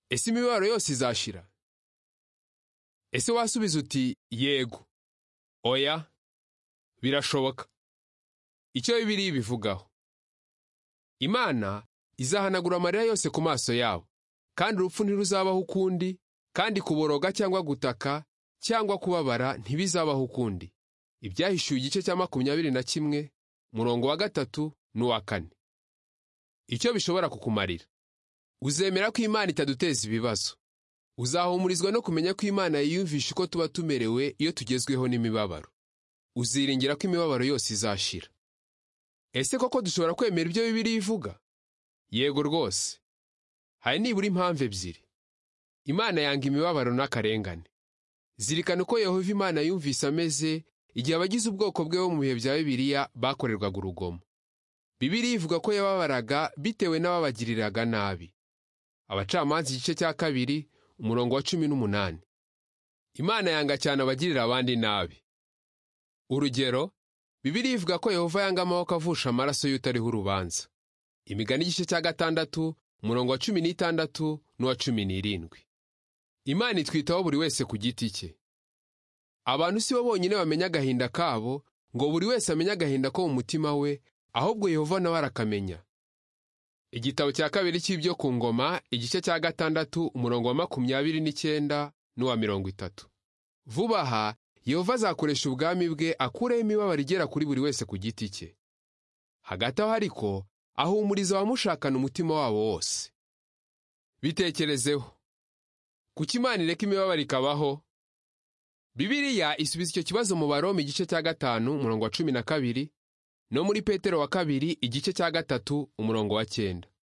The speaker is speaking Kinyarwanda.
ese imibabaro yose izashira ese wasubiza uti yego oya birashoboka icyo bibiliya ibivugaho imana izahanagura amarira yose ku maso yabo kandi urupfu ntiruzabaho ukundi kandi kuboroga cyangwa gutaka cyangwa kubabara ntibizabaho ukundi ibyahishuye igice cya makumyabiri na kimwe murongo wa gatatu n'uwa kane icyo bishobora kukumarira uzemera ko imana itaduteza ibibazo uzahumurizwa no kumenya ko imana yiyumvisha uko tuba tumerewe iyo tugezweho n'imibabaro uziringira ko imibabaro yose izashira ese koko dushobora kwemera ibyo bibiri ivuga yego rwose hari nibura impamvu ebyiri imana yanga imibabaro n'akarengane zirikana uko yehova imana yumvise ameze igihe abagize ubwoko bwe bo mu bihe bya bibiliya bakorerwaga urugomo bibiliya ivuga ko yababaraga bitewe n'ababagiriraga nabi abacamanza igice cya kabiri umurongo wa cumi n'umunani imana yanga cyane abagirira abandi nabi urugero bibiliya ivuga ko yehova yanga amaboko avusha amaraso y'utariho urubanza imigani igice cya gatandatu umurongo wa cumi n'itandatu n'uwa cumi n'irindwi imana itwitaho buri wese ku giti cye abantu si bo bonyine bamenya agahinda kabo ngo buri wese amenye agahinda ko mu mutima we ahubwo yehova nawe arakamenya igitabo cya kabiri cy'ibyo ku ngoma igice cya gatandatu umurongo wa makumyabiri n'icyenda n'uwa mirongo itatu vuba aha yehova azakoresha ubwami bwe akureho imibabaro igera kuri buri wese ku giti cye hagati aho ariko ahumuriza abamushakana umutima wabo wose bitekerezeho kuki imana ireka imibabaro ikabaho bibiliya isubiza icyo kibazo mu baroma igice cya gatanu umurongo wa cumi na kabiri no muri petero wa kabiri igice cya gatatu umurongo wa cyenda